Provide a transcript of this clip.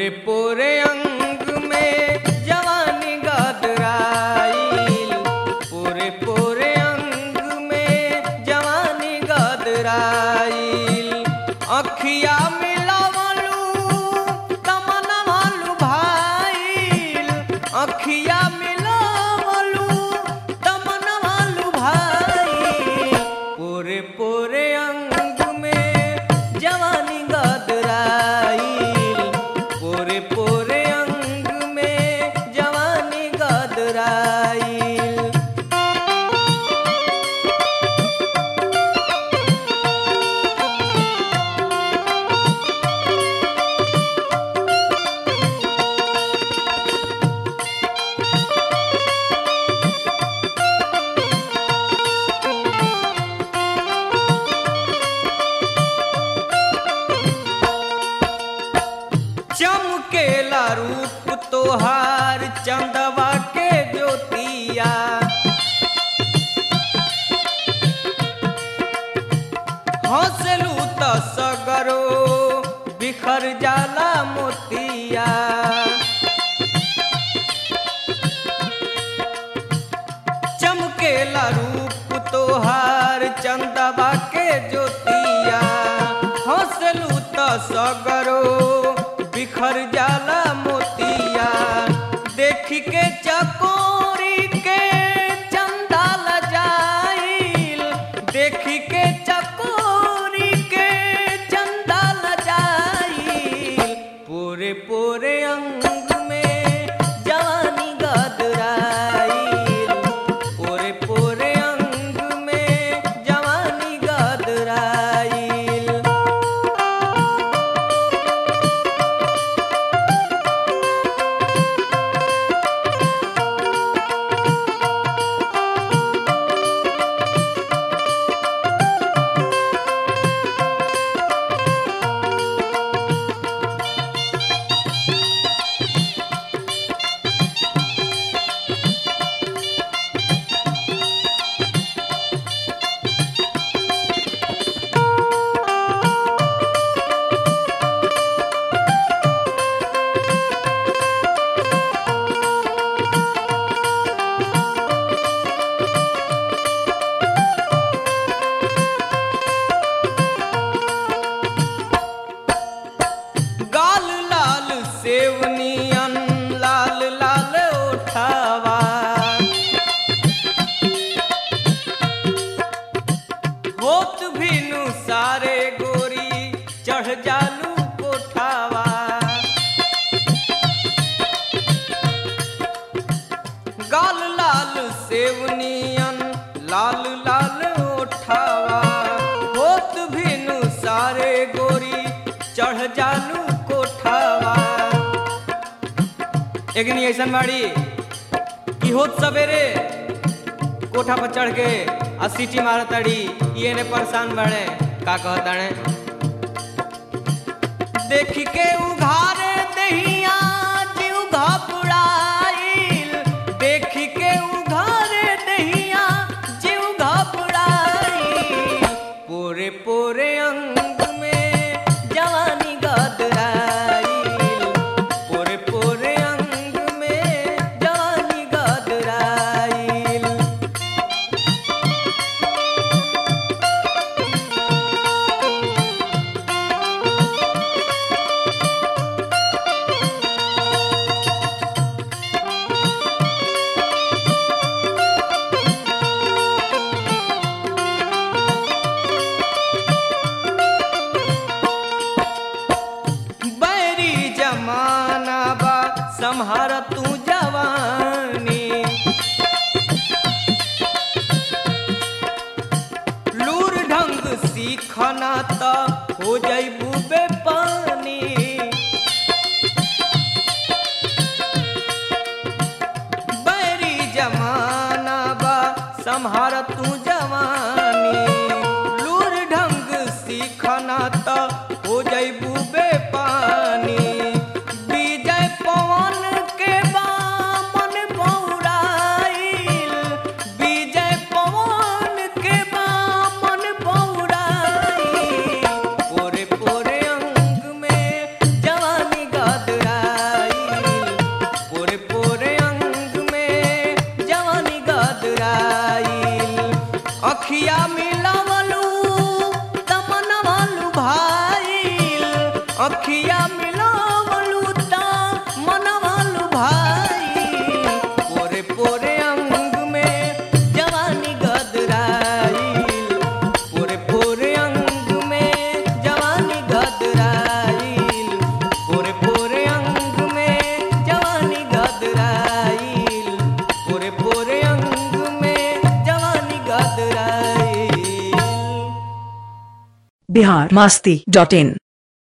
पोरे पोरे अंग में जवानी गदराइल पोरे पोरे अंग में जवानी गदराइल अखिया मिलावलू तमनवालू भाईल अखिया मिलावलू तमनवालू भाईल पोरे पोरे अंग में जवानी गदराइल पोरे पोरे अंग में जवानी गदराइल चमकेला रूप तोहार चंदवा के ज्योतिया हंसलू त सगरो बिखर जाला मोतिया चमकेला रूप तोहार चंदवा के ज्योतिया हंसलू त सगरो बिखर जाला मोतिया देख के चकोरी के चंदा लजाइल देख के चकोरी के चंदा लजाइल पूरे पूरे अंग में जवानी गदराइल पूरे पूरे अंग में जवानी गदराइल गाल लाल सेवनियन लाल लाल ओठावा होत भीनु सारे गोरी चढ़ जालू कोठावा गाल लाल सेवनियन लाल लाल ओठावा होत भीनु सारे गोरी चढ़ जालू कोठावा एकनी ऐसन बाड़ी कि होत सवेरे कोठा पर चढ़ के आ सीटी मारताड़ी ये ने परेशान बड़े का कहताड़े देख के उघारे दहिया जीव घबराइल देख के उघारे दहिया जीव घबराइल पूरे पूरे अंग में जवानी गदराइल पूरे पूरे अंग में जवानी गदराइल बैरी जमाना बा संहार तू जवानी लूर ढंग सीखना त हो जैबू बेपानी बैरी जमाना बा संहार तू जवानी लूर ढंग सीखना त हो जैबू बेपानी विजय पवन के बामन बौराइल विजय पवन के बामन बौराइल पोरे पोरे अखिया मिलावलू ता मनवालू भाई पोरे पोरे अंग में जवानी गदराइल पोरे पोरे अंग में जवानी गदराइल पोरे पोरे अंग में जवानी गदराइल पोरे पोरे अंग में जवानी गदराइल बिहार मास्ती डॉट इन